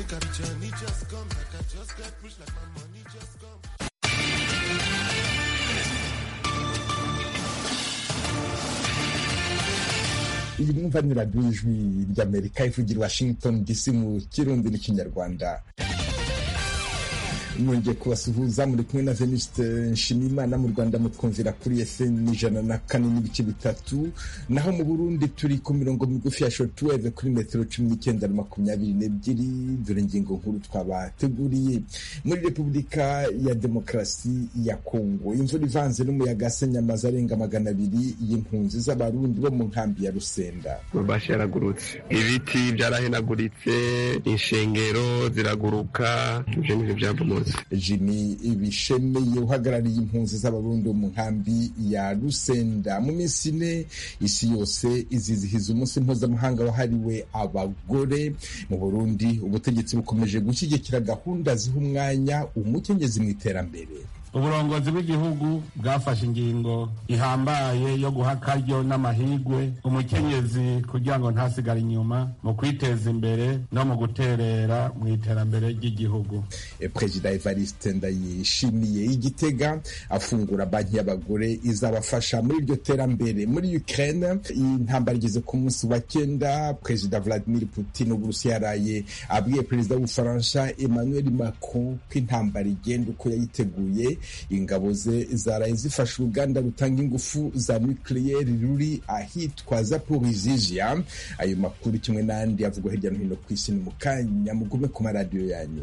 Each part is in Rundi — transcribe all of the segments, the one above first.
Make a journey just come, like I just get rich, like my money just come. iyi mwumva ni radiyo ijwi ry'amerika ivugira washington dc mu kirundi n'ikinyarwanda mwongeye kubasuhuza muri kumwe na veniste nshimiyimana mu rwanda mutwumvira kuri fm ijana na kane n'ibice bitatu naho mu burundi turi ku mirongo migufi ya shortwave kuri metero cumi n'icyenda na makumyabiri n'ebyiri dore ingingo nkuru twabateguriye muri repubulika ya demokarasi ya kongo imvura ivanze n'umuyaga asenya amazu arenga magana abiri y'impunzi z'abarundi bo mu nkambi ya rusenda amabashi yaragurutse ibiti byarahenaguritse inshengero ziraguruka ibyo ni byo byavumutse jimmy bishemeye uhagarariye impunzi z'abarundi mu nkambi ya rusenda mu minsi ine isi yose izizihiza umunsi mpuzamahanga wahariwe abagore mu burundi ubutegetsi bukomeje gushyigikira gahunda ziha umwanya umukenyezi mu iterambere uburongozi bw'igihugu bwafashe ingingo ihambaye yo guha akaryo n'amahigwe umukenyezi kugira ngo ntasigare inyuma mu kwiteza imbere no mu guterera mu iterambere ry'igihugu perezida evariste ndayishimiye igitega afungura banki y'abagore izabafasha muri iryo terambere muri ukraine intambara igeze ku munsi wa cyenda perezida vladimir putin uburusiya yaraye abwiye perezida w'ubufaransa emmanuel macron ko intambara igenda uko yayiteguye ingabo ze zaraye zifashe uruganda rutanga ingufu za nucleaire ruri ahitwa zaporizizia ayo makuru kimwe n'andi avugwa hirya no hino ku isi ni mu kanya mugume ku maradiyo yanyu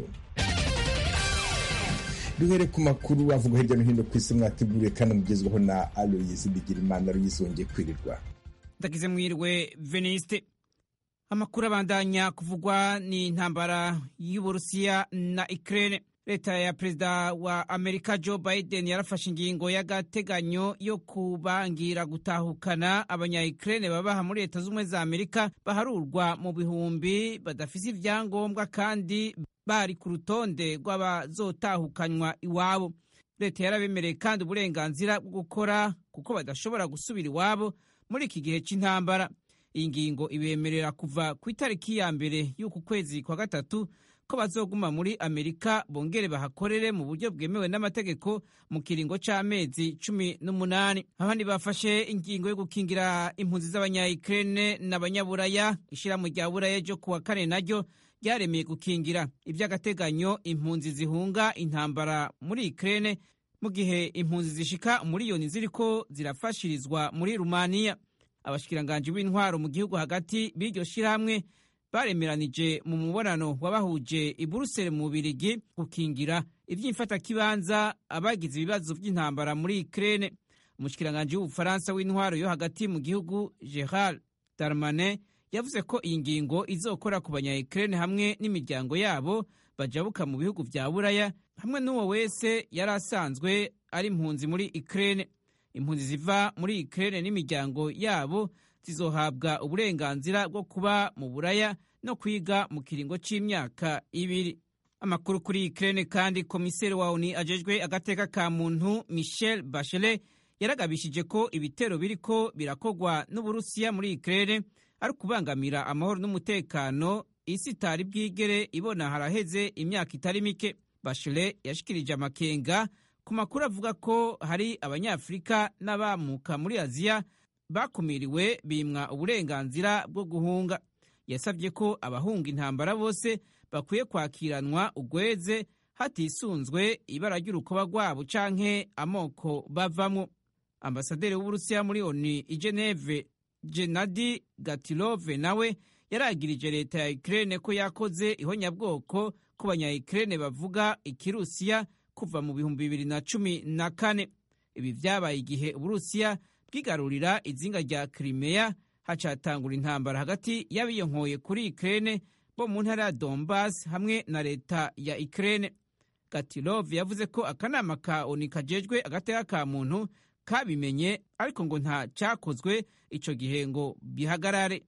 duhere ku makuru avugwa hirya no hino ku isi mwateguriwe kandi mugezwaho na aloyizi bigirimana aloyizi wongeye kwirirwa ndagize mwirwe veniste amakuru abandanya kuvugwa ni intambara y'uburusiya na ukraine leta ya perezida wa amerika joe biden yarafashe ingingo y'agateganyo yo kubangira gutahukana abanya-ukraine babaha muri leta z'ubumwe za amerika baharurwa mu bihumbi badafise ivyangombwa kandi bari ku rutonde rw'abazotahukanywa iwabo leta yarabemereye kandi uburenganzira bwo gukora kuko badashobora gusubira iwabo muri iki gihe c'intambara iyi ngingo ibemerera kuva ku itariki ya mbere y'uku kwezi kwa gatatu ko bazoguma muri amerika bongere bahakorere mu buryo bwemewe n'amategeko mu kiringo c'amezi cumi n'umunani abandi bafashe ingingo yo gukingira impunzi z'abanya-ukraine n'abanyaburaya ishirahamwe rya buraya ryo kuwa kane naryo ryaremeye gukingira ivy'agateganyo impunzi zihunga intambara muri ukraine mu gihe impunzi zishika umuriyoni ziriko zirafashirizwa muri rumaniya abashikiranganji b'intwaro mu gihugu hagati b'iryo shirahamwe baremeranije mu mubonano wabahuje i buruseli mu bubirigi gukingira ivy'imfatakibanza abagize ibibazo vy'intambara muri ukraine umushikiranganji w'ubufaransa w'intwaro yo hagati mu gihugu gerard darmanin yavuze ko iyi ngingo izokora ku banya-ukraine hamwe n'imiryango yabo bajabuka mu bihugu vya buraya hamwe n'uwo wese yari asanzwe ari impunzi muri ukraine impunzi ziva muri ukraine n'imiryango yabo zizohabwa uburenganzira bwo kuba mu buraya no kwiga mu kiringo c'imyaka ibiri amakuru kuri ukraine kandi komiseri wa oni ajejwe agateka ka muntu michel bachelet yaragabishije ko ibitero biriko birakogwa n'uburusiya muri ukraine ari ukubangamira amahoro n'umutekano isi itari bwigere ibona haraheze imyaka itari mike bachelet yashikirije amakenga ku makuru avuga ko hari abanyafurika n'abamuka muri aziya bakumiriwe bimwa uburenganzira bwo guhunga yasabye ko abahunga intambara bose bakwiye kwakiranwa ugweze hatisunzwe ibara ry'urukoba rwabo canke amoko bavamwo ambasaderi w'uburusiya muri oni i geneve genadi gatilove nawe yaragirije leta ya ukraine ko yakoze ihonyabwoko ku banya-ukraine bavuga ikirusiya kuva mu bihumbi bibiri na cumi na kane ibi vyabaye igihe uburusiya bwigarurira izinga rya Crimea hacatangura intambara hagati y'abiyonkoye kuri Ukraine bo mu ntara ya Donbas hamwe na leta ya Ukraine. Gatilov yavuze ko akanama ka ONU kajejwe agateka ka muntu kabimenye ariko ngo nta cyakozwe ico gihe ngo bihagarare.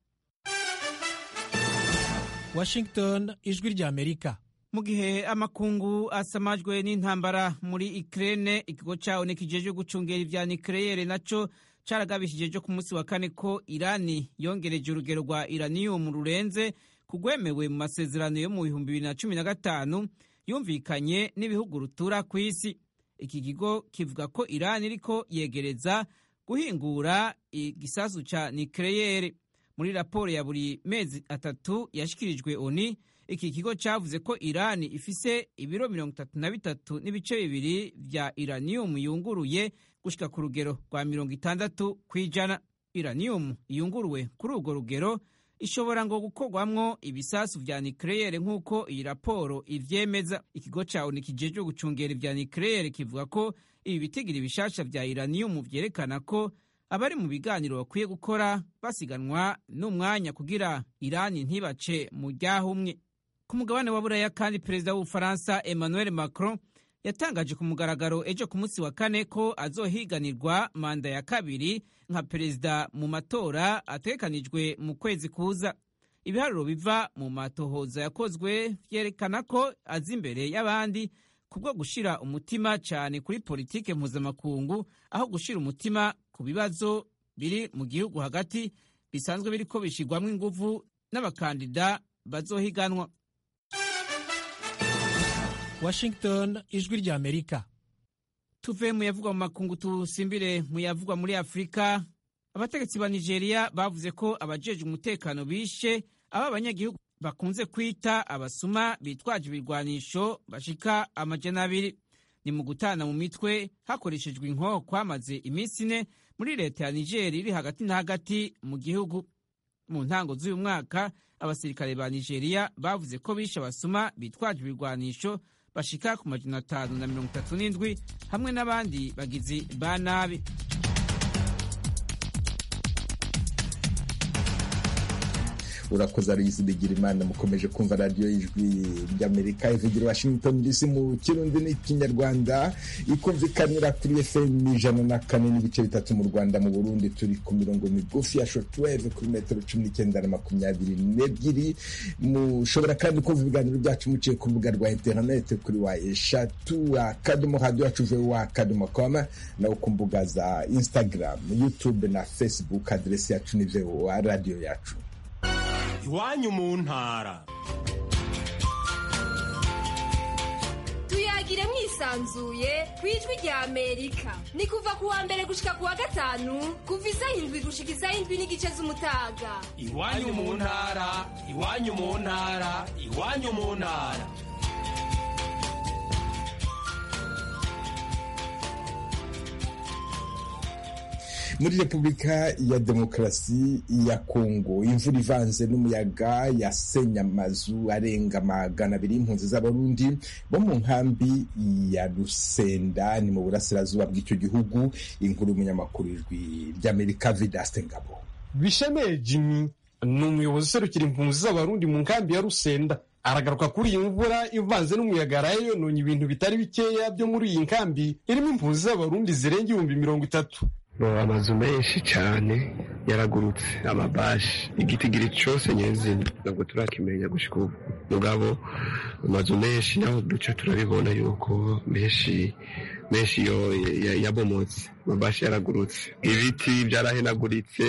Washington, ijwi rya Amerika. mu gihe amakungu asamajwe n'intambara muri Ukraine ikigo ca ONU kijejwe gucungera ivya nucleaire naco caragabishije jo ku munsi wa kane ko Irani yongereje urugero rwa uranium rurenze kugwemewe mu masezerano yo mu bihumbi bibiri na cumi na gatanu yumvikanye n'ibihugu rutura ku isi iki kigo kivuga ko irani iriko yegereza guhingura igisasu ca nikeleyere muri raporo ya buri mezi atatu yashikirijwe oni iki kigo cavuze ko irani ifise ibiro mirongo itatu na bitatu n'ibice bibiri vya iraniyumu yunguruye gushika ku rugero rwa mirongo itandatu kw'ijana iraniyumu yunguruwe kuri urwo rugero ishobora ngo gukorwamwo ibisasu vya nikeleyere nk'uko iyi raporo ivyemeza ikigo ca oni kijejwe gucungera ivya nikeleyere kivuga ko ibi bitigiri bishasha vya iraniyumu vyerekana ko abari mu biganiro bakwiye gukora basiganwa n'umwanya kugira irani ntibace mu ryahumwe ku mugabane wa buraya kandi perezida w'ubufaransa emmanuel macron yatangaje ku mugaragaro ejo ku munsi wa kane ko azohiganirwa manda ya kabiri nka perezida mu matora ategekanijwe mu kwezi kuza ibiharuro biva mu matohoza yakozwe vyerekana ko aza imbere y'abandi kubwo gushira umutima cyane kuri politike mpuzamakungu aho gushira umutima ku bibazo biri mu gihugu hagati bisanzwe biriko bishirwamwo inguvu n'abakandida bazohiganwa washington ijwi rya amerika tuve mu yavugwa mu makungu tusimbire mu yavugwa muri afurika abategetsi ba nigeria bavuze ko abajeje umutekano bishe aba abanyagihugu bakunze kwita abasuma bitwaje ibirwanisho bashika amajana abiri ni mu gutana mu mitwe hakoreshejwe inko kwamaze iminsi ine muri leta ya niger iri hagati na hagati mu gihugu mu ntango z'uyu mwaka abasirikare ba nigeria bavuze ko bishe abasuma bitwaje ibirwanisho bashika ku majana atanu na mirongo itatu n'indwi hamwe n'abandi bagizi ba nabi urakoze aloyisi bigirimana mukomeje kumva radiyo y'ijwi ry'amerika ivugira washington dc mu kirundi n'ikinyarwanda ikumvikanira kuri fm ijana na kane n'ibice bitatu mu rwanda mu burundi turi ku mirongo migufi ya shotweve kuri metero cumi n'icyenda na makumyabiri n'ebyiri mushobora kandi kumva ibiganiro byacu muciye ku rubuga rwa interinete kuri wa eshatu akadomo radiyo yacu vowa akadomo koma nawe ku mbuga za instagram youtube na facebook aderesi yacu ni vowa radiyo yacu iwanyu mu ntara tuyagire mwisanzuye ku ijwi rya amerika ni kuva ku wa mbere gushika ku wa gatanu kuva isaha indwi gushika isaha indwi n'igice z'umutaga iwanyu mu ntara iwanyu mu ntara iwanyu mu ntara muri repubulika ya demokarasi ya kongo imvura ivanze n'umuyaga yasenye amazu arenga magana abiri y'impunzi z'abarundi bo mu nkambi ya rusenda ni mu burasirazuba bw'icyo gihugu inkuru y'umunyamakuru ijwi ry'amerika vidaste ngabo bishemeye jimmy ni umuyobozi userukira impunzi z'abarundi mu nkambi ya rusenda aragaruka kuri iyi mvura ivanze n'umuyaga yaraye yononye ibintu bitari bikeya byo muri iyi nkambi irimo impunzi z'abarundi zirenga ibihumbi mirongo itatu amazu menshi cyane yaragurutse amabashi igitigiri cyose nyezina ntabwo turakimenya gushika ubu mugabo amazu menshi naho duce turabibona yuko menshi menshi yo yabomotse amabashi yaragurutse ibiti byarahenaguritse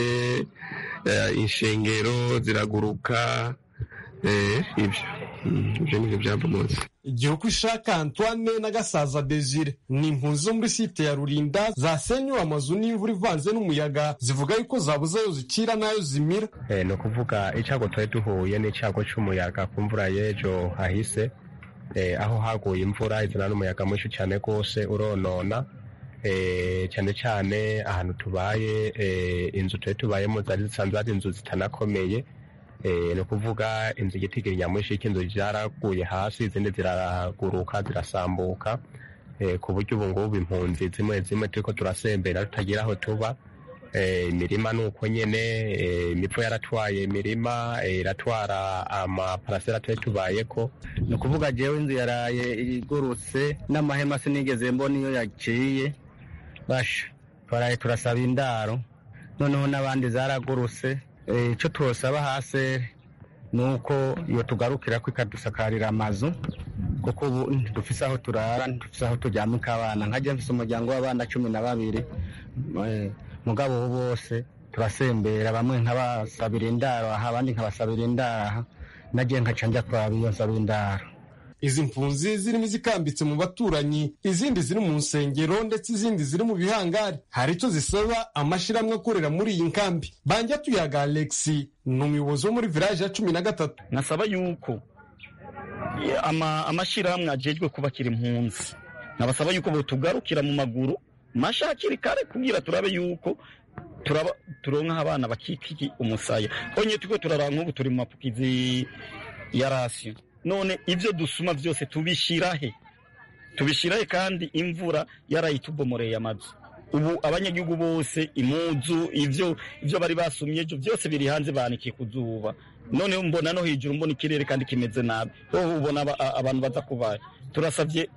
inshengero ziraguruka ibyo ibyo nibyo byabomotse igihugu ishaka antoine na gasaza desire ni impunzi zo muri site ya rurinda zasenyuwe amazu n'imvura ivanze n'umuyaga zivuga yuko zabuze ayo zicira n'ayo zimira ni ukuvuga icyago twari duhuye n'icyago cy'umuyaga ku mvura y'ejo hahise aho haguye imvura izana n'umuyaga mwinshi cyane rwose uronona cyane cyane ahantu tubaye inzu twari tubayemo zari zisanzwe ari inzu zitanakomeye ni ukuvuga inzu igitigiri nyamwinshi cy'inzu zaraguye hasi izindi ziraguruka zirasambuka ku buryo ubu ngubu impunzi zimwe zimwe turi ko turasembera tutagira aho tuba imirima ni uko nyine imipfu yaratwaye imirima iratwara amaparasera twari tubaye ko ni ukuvuga jewe inzu yaraye igurutse n'amahema sinigeze mbona iyo yaciye basha twaraye turasaba indaro noneho n'abandi zaragurutse icyo tubasaba hasi ni uko iyo tugarukira ko ikadusakarira amazu kuko ubu ntidufise aho turara ntidufise aho turyamika abana nkajya mfise umuryango w'abana cumi na babiri mugabo ubu bose turasembera bamwe nkabasabira indaro aha abandi nkabasabira indaro aha nagiye nkaca njya kuraba iyo nsaba indaro izi mpunzi zirimo izikambitse mu baturanyi izindi ziri mu nsengero ndetse izindi ziri mu bihangari hari icyo zisaba amashyirahamwe akorera muri iyi nkambi banjya tuyaga alexi ni umuyobozi wo muri village ya cumi na gatatu nasaba yuko amashyirahamwe ajejwe kubakira impunzi nabasaba yuko botugarukira mu maguru masha hakiri kare kugira turabe yuko turaba turonka abana bakikiki umusaya honye tuko turaraba nk'ubu turi mu mapukizi ya rasiyo none ibyo dusuma byose tubishirahe tubishirahe kandi imvura yarayitubomoreye amazu ubu abanyagihugu bose imuzu ivyo ivyo bari basumye ejo byose biri hanze banikiye ku zuba none mbona no hejuru mbona ikirere kandi kimeze nabi ho ubona abantu baza kubaye turasabye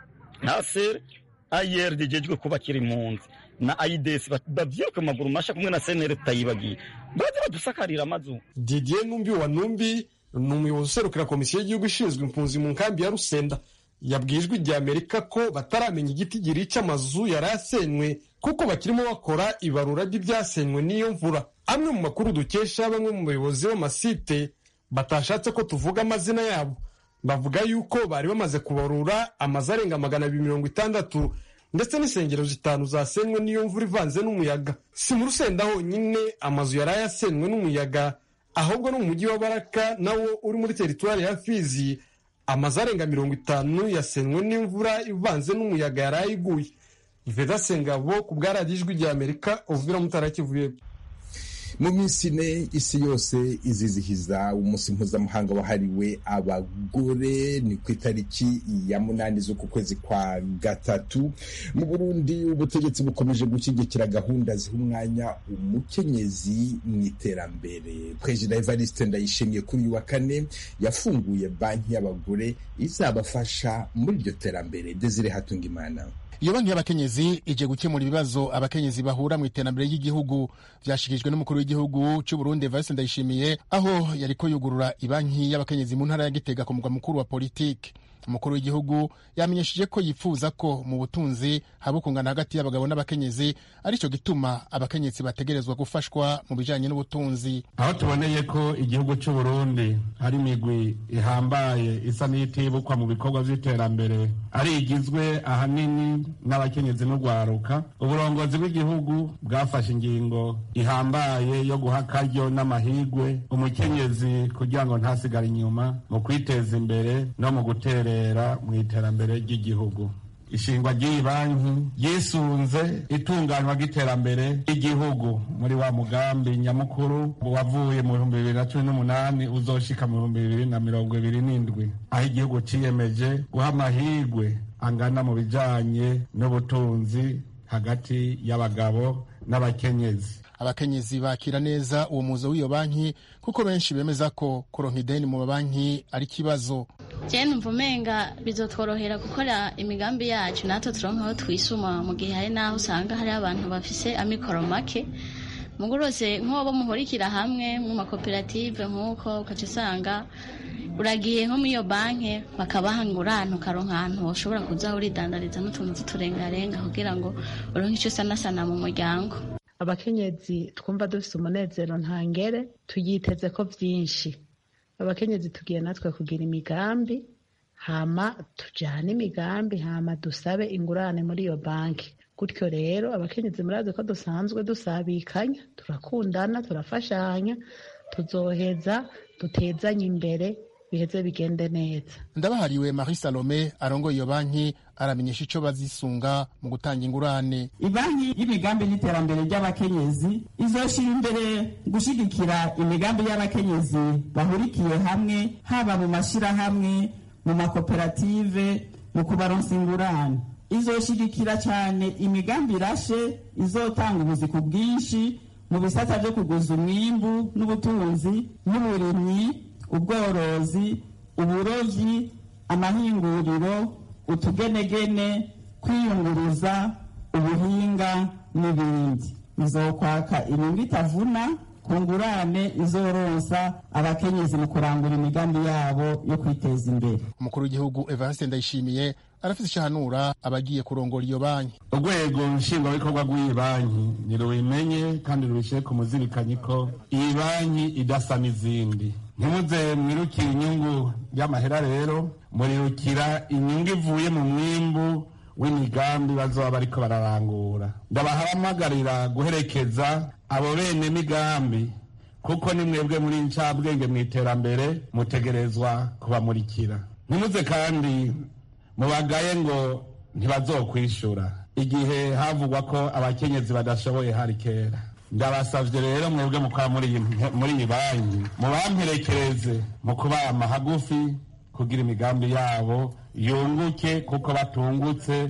nasere ayer dijejwe kubakira impunzi na aides bavyiruke mu maguru masha kumwe na senere tutayibagiye baze badusakarira amazu didier numbi wa numbi ni umuyobozi userukira komisiyo y'igihugu ishinzwe impunzi mu nkambi ya rusenda yabwiye ijwi rya amerika ko bataramenya igiti girica amazu yari asenywe kuko bakirimo bakora ibarura ry'ibyasenywe n'iyo mvura amwe mu makuru dukesha bamwe mu bayobozi b'amasite batashatse ko tuvuga amazina yabo bavuga yuko bari bamaze kubarura amazu arenga magana abiri mirongo itandatu ndetse n'insengero zitanu zasenywe n'iyo mvura ivanze n'umuyaga si mu rusenda honyine amazu yari ayasenywe n'umuyaga ahubwo no mu mujyi wa baraka nawo uri muri teritwari ya fizi amazu arenga mirongo itanu yasenywe n'imvura ivanze n'umuyaga yari ayiguye veda sengabo ku bwa radiyo ijwi rya amerika uvira mutarakivuye mu minsi ine isi yose izizihiza umunsi mpuzamahanga wahariwe abagore ni ku itariki ya munani z'uku kwezi kwa gatatu mu burundi ubutegetsi bukomeje gushyigikira gahunda ziha umwanya umukenyezi mu iterambere perezida evariste ndayishimiye kuri uyu wa kane yafunguye banki y'abagore izabafasha muri iryo terambere desire hatungimana iyo banki y'abakenyezi ije gukemura ibibazo abakenyezi bahura mu iterambere ry'igihugu byashikirijwe n'umukuru w'igihugu cy'u Burundi Evariste Ndayishimiye aho yariko yugurura ibanki y'abakenyezi mu ntara ya Gitega ku mugwa mukuru wa politiki umukuru w'igihugu yamenyesheje ko yifuza ko mu butunzi haba ukungana hagati y'abagabo n'abakenyezi aricyo gituma abakenyezi bategerezwa gufashwa mu bijanye n'ubutunzi aho tuboneye ko igihugu cy'u Burundi ari imigwi ihambaye isa n'itibukwa mu bikorwa by'iterambere ari igizwe ahanini n'abakenyezi n'urwaruka uburongozi bw'igihugu bwafashe ingingo ihambaye yo guha akaryo n'amahigwe umukenyezi kugira ngo ntasigare inyuma mu kwiteza imbere no mu gutera mu iterambere ry'igihugu ishingwa ry'iyi banki yisunze itunganywa ry'iterambere ry'igihugu muri wa mugambi nyamukuru wavuye mu bihumbi bibiri na cumi n'umunani uzoshika mu bihumbi bibiri na mirongo ibiri n'indwi aho igihugu ciyemeje guha amahirwe angana mu bijanye n'ubutunzi hagati y'abagabo n'abakenyezi abakenyezi bakira neza uwo muzo w'iyo banki kuko benshi bemeza ko kuronka ideni mu mabanki ari ikibazo je numva umenga bizotworohera gukora imigambi yacu natwe turonka aho twisuma mu gihe hari n'aho usanga hari abantu bafise amikoro make mugurose nk'abo muhurikira hamwe mu makoperative nk'uko ukaca usanga uragiye nko muri iyo banki bakabaha ngurane ukaronka ahantu ushobora kuza uridandariza n'utuntu tuturengarenga kugira ngo uronke icyo usanasana mu muryango abakenyezi twumva dufite umunezero ntangere tuyiteze ko byinshi abakenyezi tugiye natwe kugira imigambi hama tujyane imigambi hama dusabe ingurane muri iyo banki gutyo rero abakenyezi murazi ko dusanzwe dusabikanya turakundana turafashanya tuzoheza dutezanye imbere biheze bigende neza ndabahariwe marie salome arongoye iyo banki aramenyesha icyo bazisunga mu gutanga ingurane ibanki y'imigambi y'iterambere ry'abakenyezi izoshira imbere gushyigikira imigambi y'abakenyezi bahurikiye hamwe haba mu mashyirahamwe mu makoperative mu kubaronsa ingurane izoshigikira cyane imigambi irashe izotanga ubuzi ku bwinshi mu bisata byo kuguza umwimbu n'ubutunzi n'uburimyi ubworozi uburovyi amahinguriro utugenegene kwiyunguruza ubuhinga n'ibindi izokwaka inyungu itavuna ku ngurane izoronsa abakenyezi mu kurangura imigambi yabo yo kwiteza imbere umukuru w'igihugu evariste ndayishimiye arafite ishahanura abagiye kurongora iyo banki urwego nshingwabikorwa rw'iyi banki nirubimenye kandi rubishyire ku muzirikanyi ko iyi banki idasa n'izindi ntimuze mwirukire inyungu y'amahera rero murirukira inyungu ivuye mu mwimbu w'imigambi bazoba bariko bararangura ndabahamagarira guherekeza abo bene migambi kuko ni mwebwe muri ncabwenge mu iterambere mutegerezwa kubamurikira ntimuze kandi mubagaye ngo ntibazokwishura igihe havugwa ko abakenyezi badashoboye hari kera ndabasavye rero mwebwe mukora muri iyi banki mubamperekereze mu kubama hagufi kugira imigambi yabo yunguke kuko batungutse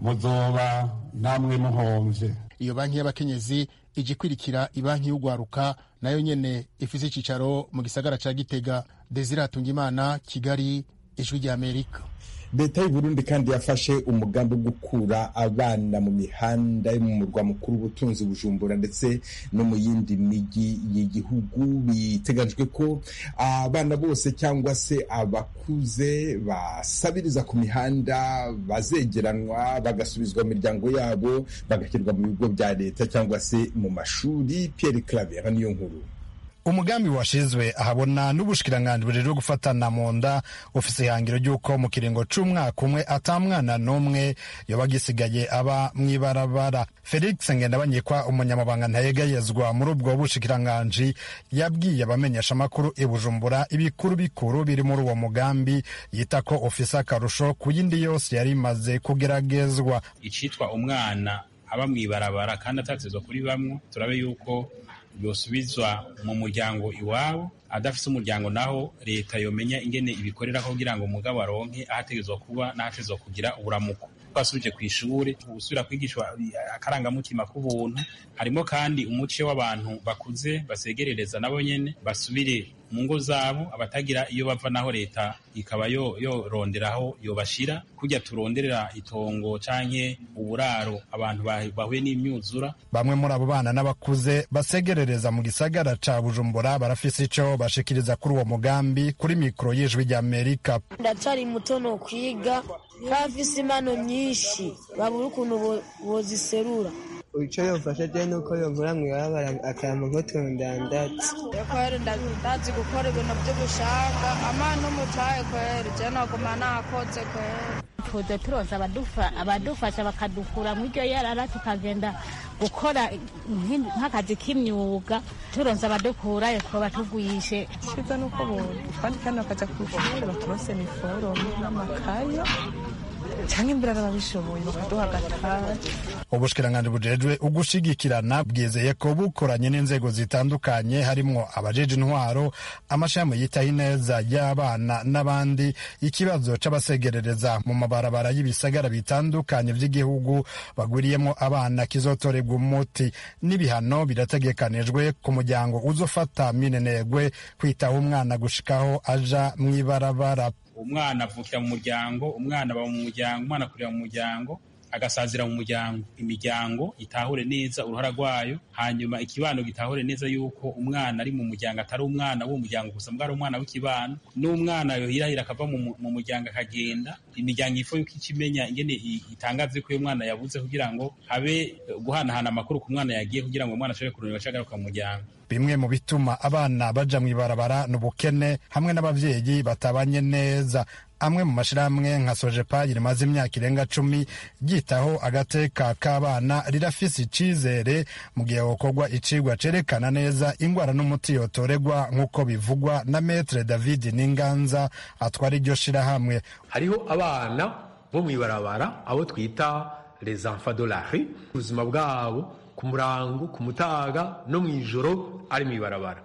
muzoba namwe muhomvye iyo banki y'abakenyezi ije ikwirikira ibanki y'ugwaruka nayo nyene ifise icicaro mu gisagara ca gitega desire hatungimana kigali ijwi rya amerika leta y'u Burundi kandi yafashe umugambi wo gukura abana mu mihanda yo mu murwa mukuru w'ubutunzi bujumbura ndetse no mu yindi migi y'igihugu biteganyijwe ko abana bose cyangwa se abakuze basabiriza ku mihanda bazegeranwa bagasubizwa mu miryango yabo bagashyirwa mu bigo bya leta cyangwa se mu mashuri Pierre Claver niyo nkuru umugambi washizwe ahabona n'ubushikiranganji bujejwe gufatana mu nda ufise ihangiro ry'uko mu kiringo c'umwaka umwe ata mwana n'umwe yoba agisigaye aba mw'ibarabara felix ngendabanyikwa umunyamabanga ntayegayezwa muri ubwo bushikiranganji yabwiye abamenyesha amakuru i bujumbura ibikuru bikuru biri muri uwo mugambi yita ko ufise akarusho ku yindi yose yari imaze kugeragezwa icitwa umwana aba mw'ibarabara kandi atatezwa kuri bamwe turabe yuko yosubizwa mu muryango iwabo adafise umuryango naho leta yomenya ingene ibikorera kugira ngo umugabo aronke ahategezwa kuba n'ahategezwa kugira uburamuko twasubije ku ishuri gusubira kwigishwa akarangamutima k'ubuntu harimo kandi umuce w'abantu bakuze basegerereza nabo nyene basubire mu ngo zabo abatagira iyo bava naho leta ikaba yoronderaho yobashira kujya turonderera itongo canke uburaro abantu bahuye n'imyuzura bamwe muri abo bana n'abakuze basegerereza mu gisagara ca bujumbura barafise ico bashikiriza kuri uwo mugambi kuri mikoro y'ijwi rya amerika ndacari muto no kwiga bafise impano nyinshi babura ukuntu boziserura icyo yofasha je nuko yonkura mw'ibarabara akampa nk'utuntu ndandatse kweri ndazi gukora ibintu by'ubushaka amana umutaye kweri je noguma nakoze kweri tuze turoza abadufasha bakadukura mu iryo yarara tukagenda gukora nk'akazi k'imyuga turonze abadukurayo twaba tugwishe cyiza nuko twandika bakajya ku ishuri baturose niforome n'amakaye cyangwa imbere babishoboye bakaduha agataje ubushikiranganji bujejwe ugushigikirana bwizeye ko bukoranye n'inzego zitandukanye harimwo abajeje intwaro amashami yitaho ineza y'abana n'abandi ikibazo c'abasegerereza mu mabarabara y'ibisagara bitandukanye vy'igihugu bagwiriyemo abana kizotorerwa umuti n'ibihano birategekanijwe ku muryango uzofata minenegwe kwitaho umwana gushikaho aja mw'ibarabara umwana avukira mu muryango umwana aba mu muryango umwana akurira mu muryango agasazira mu muryango imiryango itahure neza uruhara rwayo hanyuma ikibano gitahure neza yuko umwana ari mu muryango atari umwana w'uwo muryango gusa mbwa ari umwana w'ikibano n'umwana yohirahira akava mu muryango akagenda imiryango ifo yuko ikimenya ingene itangaze ko uyu mwana yabuze kugira ngo habe guhanahana amakuru ku mwana yagiye kugira ngo umwana ashobore kurondera agaruka mu muryango bimwe mu bituma abana baja mw'ibarabara ni ubukene hamwe n'abavyeyi batabanye neza amwe mu mashirahamwe nka sojepa rimaze imyaka irenga cumi ryitaho agateka k'abana rirafise icizere mu gihe hokorwa icigwa cerekana neza ingwara n'umuti yotoregwa nk'uko bivugwa na metre david n'inganza atwara iryo shirahamwe hariho abana bo mw'ibarabara abo twita les enfants de la rue ubuzima bwabo ku murango ku mutaga no mu ijoro ari mw'ibarabara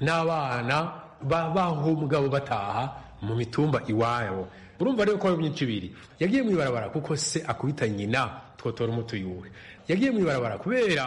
n'abana baho mugabo bataha mu mitumba iwabo urumva rero ko ari myinshi ibiri yagiye mw'ibarabara kuko se akubita nyina twotora umutuyuwe yagiye mw'ibarabara kubera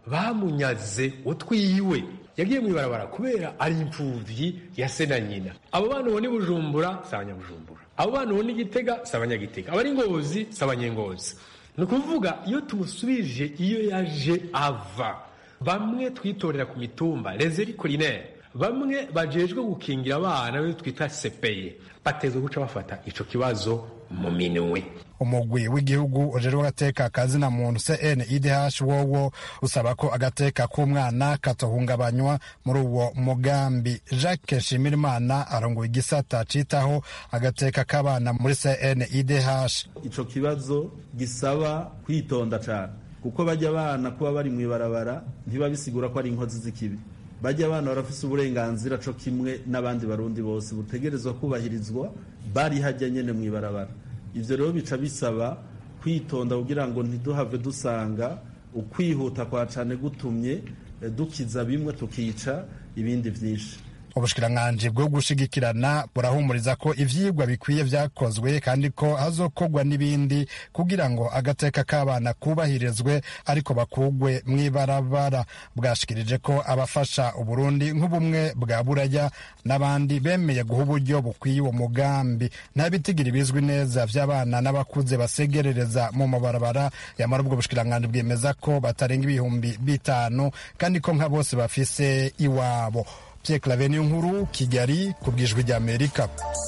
bamunyaze utwiwe yagiye mw'ibarabara kubera ari imfuvyi ya se na nyina abo bana ubona i bujumbura si abanyabujumbura abo bana ubona igitega si abanyagitega abari ngozi si abanyengozi ni ukuvuga iyo tumusubije iyo yaje ava bamwe twitorera ku mitumba rezeri kurinere bamwe bajejwe gukingira abana be twita sepeye batezwe guca bafata ico kibazo mu minwe umugwi w'igihugu ujejwe agateka kazina muntu cnidh wowo usaba ko agateka k'umwana katohungabanywa muri uwo mugambi jacques nshimirimana arongoye igisata citaho agateka k'abana muri cnidh ico kibazo gisaba kwitonda cane kuko bajya abana kuba bari mu ibarabara ntibabisigura ko ari inkozi z'ikibi bajya abana barafise uburenganzira co kimwe n'abandi barundi bose butegerezwa kubahirizwa bari hajya nyene mu ibarabara ivyo rero bica bisaba kwitonda kugira ngo ntiduhave dusanga ukwihuta kwa cane gutumye dukiza bimwe tukica ibindi vyinshi ubushikiranganji bwo gushigikirana burahumuriza ko ivyigwa bikwiye vyakozwe kandi ko hazokorwa n'ibindi kugira ngo agateka k'abana kubahirizwe ariko bakugwe mw'ibarabara bwashikirije ko abafasha uburundi nk'ubumwe bwa buraya n'abandi bemeye guha uburyo bukwiye uwo mugambi nta bitigiri bizwi neza vy'abana n'abakuze basegerereza mu mabarabara yamara ubwo bushikiranganji bwemeza ko batarenga ibihumbi bitanu kandi ko nka bose bafise iwabo Pierre Claver nkuru Kigali ku bwijwi rya Amerika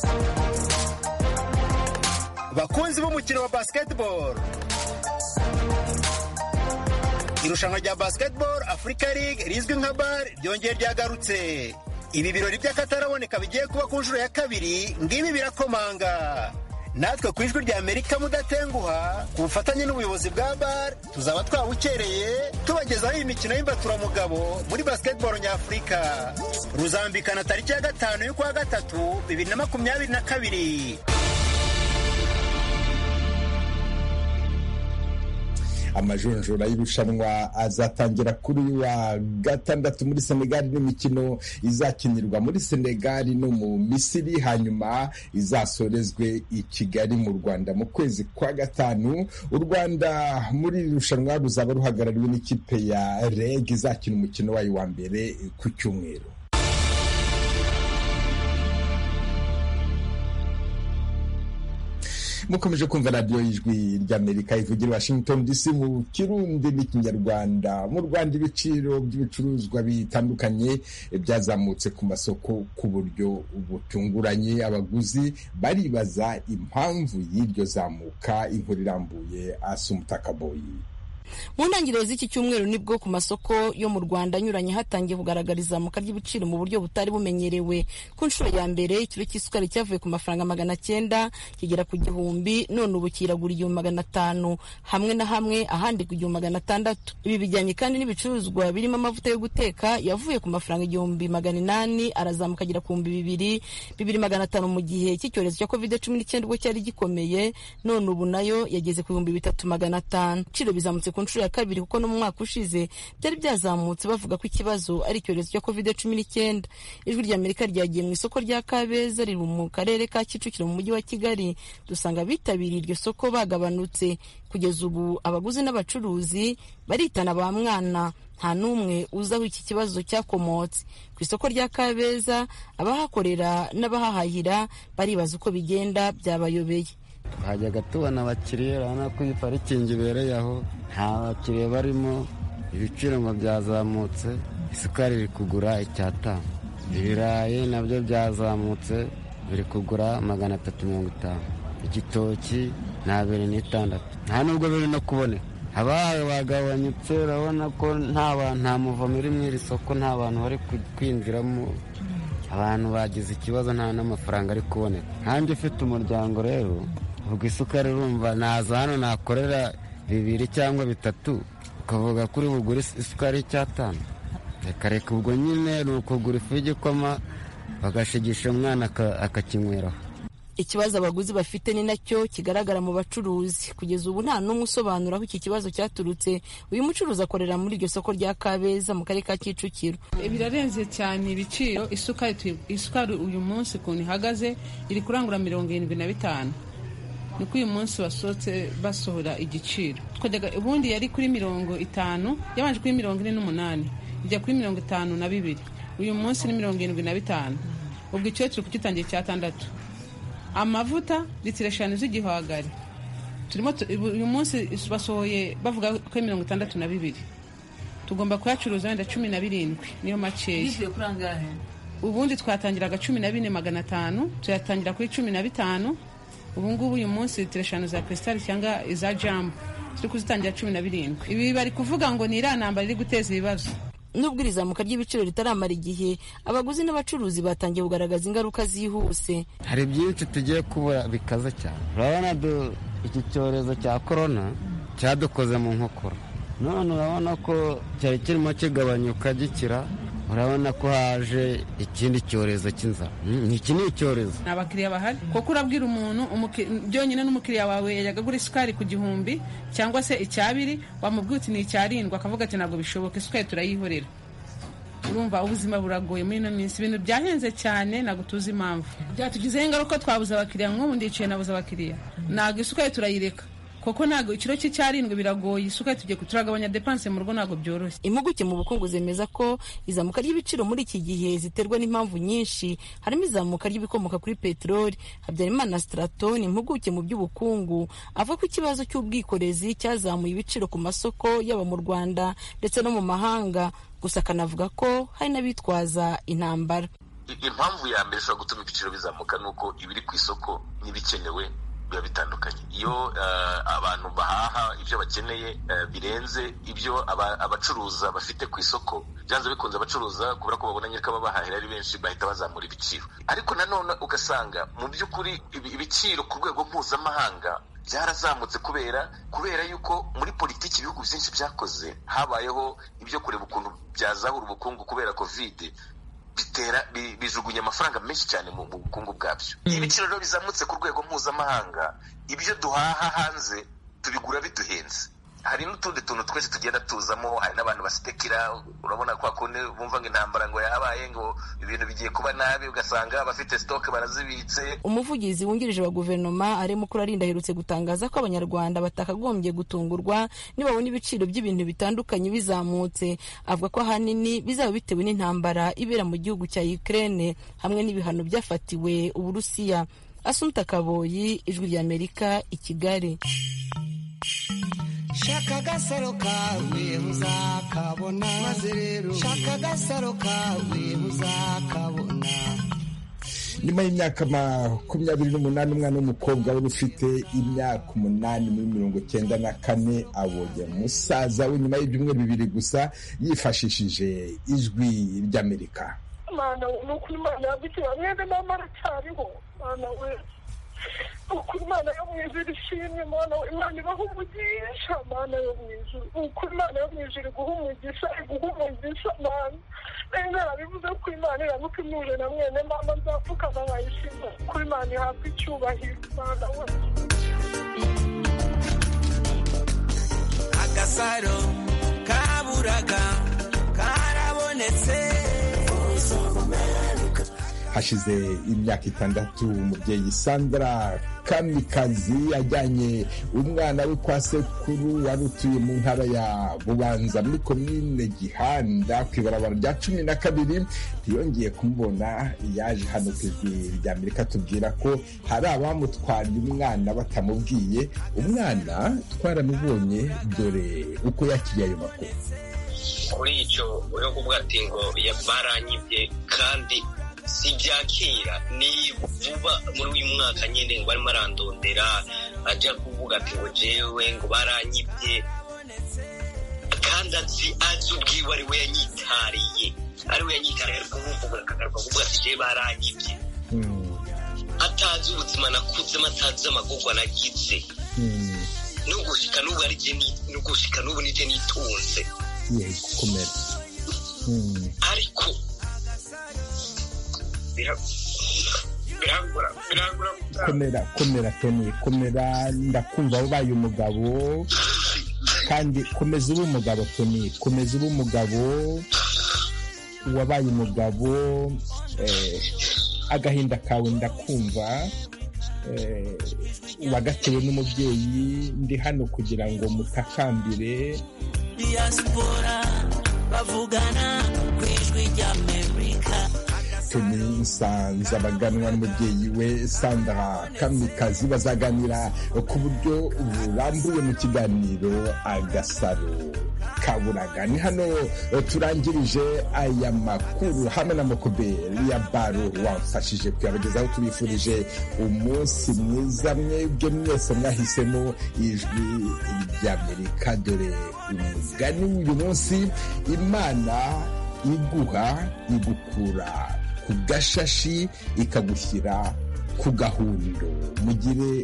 bakunzi b'umukino wa basketball irushanwa rya basketball Africa League rizwi nka BAL ryongeye ryagarutse ibi birori by'akataraboneka bigiye kuba ku nshuro ya kabiri ngibi birakomanga natwe ku ijwi rya amerika mudatenguha ku bufatanye n'ubuyobozi bwa bar tuzaba twabukereye tubagezaho iyi mikino y'imbaturamugabo muri basketball nyafurika ruzambikana tariki ya gatanu y'ukwa gatatu bibiri na makumyabiri na kabiri amajonjora y'irushanwa azatangira kuri uyu wa gatandatu muri senegali n'imikino izakinirwa muri senegali no mu misiri hanyuma izasorezwe i kigali mu rwanda mu kwezi kwa gatanu u rwanda muri iri rushanwa ruzaba ruhagarariwe n'ikipe ya reg izakina umukino wayo wa mbere ku cyumweru mukomeje kumva radiyo y'ijwi ry'amerika ivugira washington dc mu kirundi n'ikinyarwanda mu rwanda ibiciro by'ibicuruzwa bitandukanye byazamutse ku masoko ku buryo butunguranye abaguzi baribaza impamvu y'iryo zamuka inkuru irambuye asumutakaboyi mu ntangiriro z'iki cyumweru nibwo ku masoko yo mu rwanda anyuranye hatangiye kugaragara izamuka ry'ibiciro mu buryo butari bumenyerewe ku nshuro ya mbere ikiro cy'isukari cyavuye ku mafaranga magana cyenda kigera ku gihumbi none ubu kiragura igihumbi magana atanu hamwe na hamwe ahandi ku gihumbi magana atandatu ibi bijyanye kandi n'ibicuruzwa birimo amavuta yo guteka yavuye ku mafaranga igihumbi magana inani arazamuka agera ku bihumbi bibiri bibiri magana atanu mu gihe cy'icyorezo cya covid cumi n'icyenda ubwo cyari gikomeye none ubu nayo yageze ku bihumbi bitatu magana atanu ibiciro bizamutse ku nshuro ya kabiri kuko no mu mwaka ushize byari byazamutse bavuga ko ikibazo ari icyorezo cya covid cumi n'icyenda ijwi rya amerika ryagiye mu isoko rya kabeza riri mu karere ka kicukiro mu mujyi wa kigali dusanga abitabiriye iryo soko bagabanutse kugeza ubu abaguzi n'abacuruzi baritana ba mwana nta n'umwe uzi aho iki kibazo cyakomotse ku isoko rya kabeza abahakorera n'abahahahira baribaza uko bigenda byabayobeye twajyaga tubona abakiriya urabona ko iyi parikingi ibereye aho nta bakiriya barimo ibiciro ngo byazamutse isukari iri kugura icyatanu ibirayi nabyo byazamutse biri kugura magana atatu mirongo itanu igitoki ni abiri n'itandatu nta nubwo biri no kuboneka abahawe bagabanyutse urabona ko nta muvumo uri muri iri soko nta bantu bari kwinjiramo abantu bagize ikibazo nta n'amafaranga ari kuboneka nkanjye ufite umuryango rero ubwo isukari urumva naza hano nakorera bibiri cyangwa bitatu ukavuga kuri bugure isukari y'icyatanu reka reka ubwo nyine ni ukugura ifu y'igikoma bagashigisha umwana akakinyweraho ikibazo abaguzi bafite ni nacyo kigaragara mu bacuruzi kugeza ubu nta n'umwe usobanura aho iki kibazo cyaturutse uyu mucuruzi akorera muri iryo soko rya kabeza mu karere ka kicukiro birarenze cyane ibiciro isukari uyu munsi ukuntu ihagaze iri kurangura mirongo irindwi na bitanu niko uyu munsi basohotse basohora igiciro ubundi yari kuri mirongo itanu yabanje kuri mirongo ine n'umunani ijya kuri mirongo itanu na bibiri uyu munsi ni mirongo irindwi na bitanu ubwo icyo turi kugitangira icyatandatu amavuta litiro eshanu tugomba kuyacuruza wenda cumi na birindwi niyo makeya bivuye kuri angahe ubundi twatangiraga cumi na bine magana atanu tuyatangira kuri cumi na bitanu ubu ngubu uyu munsi litiro eshanu za krisitali cyangwa iza jambo turi kuzitangira cumi na birindwi ibi bari kuvuga ngo ni iriya ntambara iri guteza ibibazo nubwo iri zamuka ry'ibiciro ritaramara igihe abaguzi n'abacuruzi batangiye kugaragaza ingaruka zihuse hari byinshi tugiye kubura bikaze cyane urabona iki cyorezo cya korona cyadukoze mu nkokora none urabona ko cyari kirimo kigabanyuka gikira urabona ko haje ikindi cyorezo cy'inzara iki ni icyorezo ni abakiriya bahari kuko urabwira umuntu byonyine n'umukiriya wawe yajyaga agura isukari ku gihumbi cyangwa se icyabiri wamubwira uti ni icyarindwi akavuga ati ntabwo bishoboka isukari turayihorera urumva ubuzima buragoye muri ino minsi ibintu byahenze cyane ntabwo tuzi impamvu byatugizeho ingaruka twabuze abakiriya nk'ubu ndicaye nabuze abakiriya ntabwo isukari turayireka kuko ntabwo ikiro cy'icyarindwi biragoye isukari tugiye turagabanya depanse mu rugo ntabwo byoroshye impuguke mu bukungu zemeza ko izamuka ry'ibiciro muri iki gihe ziterwa n'impamvu nyinshi harimo izamuka ry'ibikomoka kuri peteroli habyarimana stratoni impuguke mu by'ubukungu avuga ko ikibazo cy'ubwikorezi cyazamuye ibiciro ku masoko yaba mu rwanda ndetse no mu mahanga gusa akanavuga ko hari n'abitwaza intambara impamvu ya mbere ishobora gutuma ibiciro bizamuka ni uko ibiri ku isoko n'ibikenewe biba bitandukanye iyo abantu bahaha ibyo bakeneye birenze ibyo abacuruza bafite ku isoko byanze bikunze abacuruza kubera ko babona nyiriko babahahira ari benshi bahita bazamura ibiciro ariko nanone ugasanga mu by'ukuri ibiciro ku rwego mpuzamahanga byarazamutse kubera kubera yuko muri politiki ibihugu byinshi byakoze habayeho ibyo kureba ukuntu byazahura ubukungu kubera kovide bitera bijugunya amafaranga menshi cyane mu bukungu bwabyo iyo ibiciro rero bizamutse ku rwego mpuzamahanga ibyo duhaha hanze tubigura biduhenze hari n'utundi tuntu twese tugenda tuzamo hari n'abantu basitekera urabona kwa kundi bumva ngo intambara ngo yabaye ngo ibintu bigiye kuba nabi ugasanga abafite sitoke barazibitse umuvugizi wungirije wa guverinoma ari mukuru arinda aherutse gutangaza ko abanyarwanda batakagombye gutungurwa nibabona ibiciro by'ibintu bitandukanye bizamutse avuga ko ahanini bizaba bitewe n'intambara ibera mu gihugu cya Ukraine hamwe n'ibihano byafatiwe uburusiya asumta kaboyi ijwi ry'amerika i kigali shaka agasaro kawe uzakabona maze rero shaka agasaro kawe uzakabona nyuma y'imyaka makumyabiri n'umunani umwana w'umukobwa wari ufite imyaka umunani muri mirongo cyenda na kane abonye musaza we nyuma y'ibyumweru bibiri gusa yifashishije ijwi ry'amerika mana ni ukuri imana yagukira mwene mama aracyariho mana we ukuri imana yo mu ijuru ishimwe mana we imana ibaha umugisha mana yo mu ijuru ukuri imana yo mu ijuru iguha umugisha iguha umugisha mana nari narabivuze ko imana iramuka imuje na mwene mama nzapfukama nkayishima kuri imana ihabwa icyubahiro mana we agasaro kaburaga karabonetse hashize imyaka itandatu umubyeyi sandra kamikazi ajyanye umwana we kwa sekuru wari utuye mu ntara ya bubanza muri komine gihanda ku ibarabara rya cumi na kabiri ntiyongeye kumubona yaje hano ku ijwi rya amerika tubwira ko hari abamutwariye umwana batamubwiye umwana twaramubonye dore uko yakiriye ayo makuru kuri icyo uriho kuvuga ati ngo baranyibye kandi si byakira ni vuba muri uyu mwaka nyine ngo barimo arandondera ajya kuvuga ati ngo jewe ngo baranyibye kandi azi azi ubwiwe ari we yanyitariye ari we yanyitariye ariko nkumva akagaruka kuvuga ati jewe baranyibye atazi ubuzima nakuzemo atazi amagorwa nagize n'ugushika n'ubu ari je n'ugushika n'ubu nije nitunze yego komera ariko komera komera toni komera ndakumva wabaye umugabo kandi komeza ube umugabo toni komeza ube umugabo wabaye umugabo agahinda kawe ndakumva wagatewe n'umubyeyi ndi hano kugira ngo mutakambire diaspora bavugana ku ijwi ry'amerika tony nsanza baganwa n'umubyeyi we sandra kamikazi bazaganira ku buryo burambuye mu kiganiro agasaro kaburaga ni hano turangirije aya makuru hamwe na mokoberi ya baro wamfashije kuyabagezaho tubifurije umunsi mwiza mwebwe mwese mwahisemo ijwi ry'amerika dore umugani w'uyu munsi imana iguha igukura ku gashashi ikagushyira ku gahundo mugire